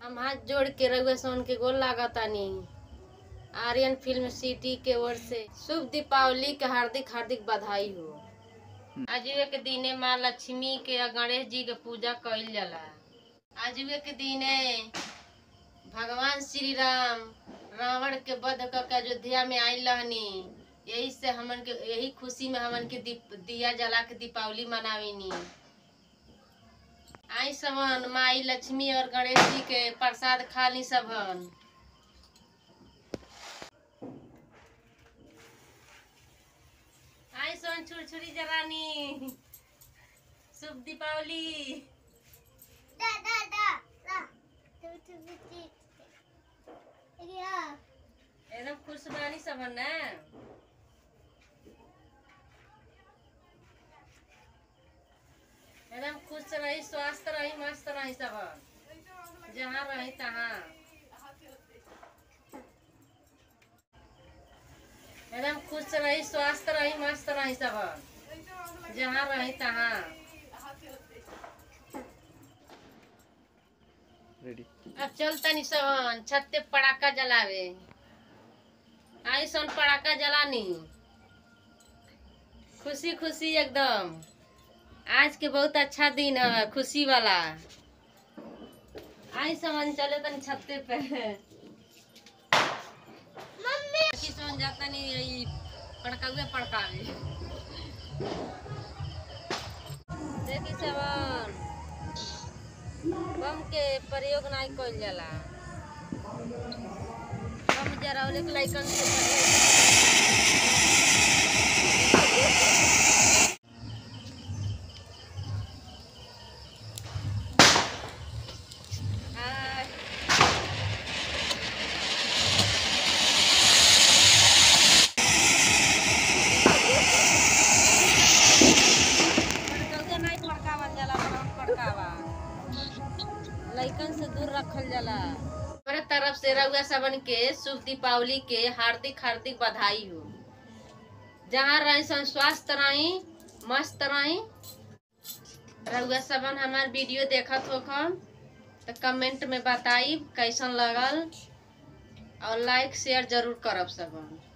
हम हाथ जोड़ के रउआ सोन के गोल लागतानी आर्यन फिल्म सिटी के ओर से शुभ दीपावली के हार्दिक हार्दिक बधाई हो आजुए के दिने माँ लक्ष्मी के आ गणेश जी के पूजा कइल जाला आजुए के दिने भगवान श्री राम रावण के वध क के अयोध्या में आइल रहनी यही से हमन के यही खुशी में हमन के दीप दिया जला के दीपावली मनाविनी आई सबन माई लक्ष्मी और गणेश जी के प्रसाद खा ली सबन आई सोन छुरछुरी जरानी शुभ Deepawali Da, da, da, da. Tu, tu, tu, tu. Yeah. एकदम खुश बानी सबन ना एकदम खुश रही स्वस्थ रही मस्त रही सबन जहाँ रही तहाँ एकदम खुश रही स्वस्थ रही मस्त रही सबन जहाँ रही तहाँ रेडी अब चल तनी सबन छत पे पटाखा जलावे आई सन पटाखा जलानी खुशी खुशी एकदम आज के बहुत अच्छा दिन है खुशी वाला आई समन चले तनी छत्ते पे मम्मी की समन जाता नहीं यही पड़कावे पड़कावे देखी सबन बम के प्रयोग नहीं कइल जाला बम जरावले के लाइकन से प्रयोग आ, पड़कौगे नहीं पड़कावल जाला बम पड़कावा लइकन से दूर रखल जाला हमारे तरफ से रउआ सबन के शुभ दीपावली के हार्दिक हार्दिक बधाई हो जहाँ रही सन स्वस्थ रही मस्त रही रउआ सबन हमार वीडियो देखत हो तो कमेंट में बताई कैसन लगल और लाइक शेयर जरूर करब सबन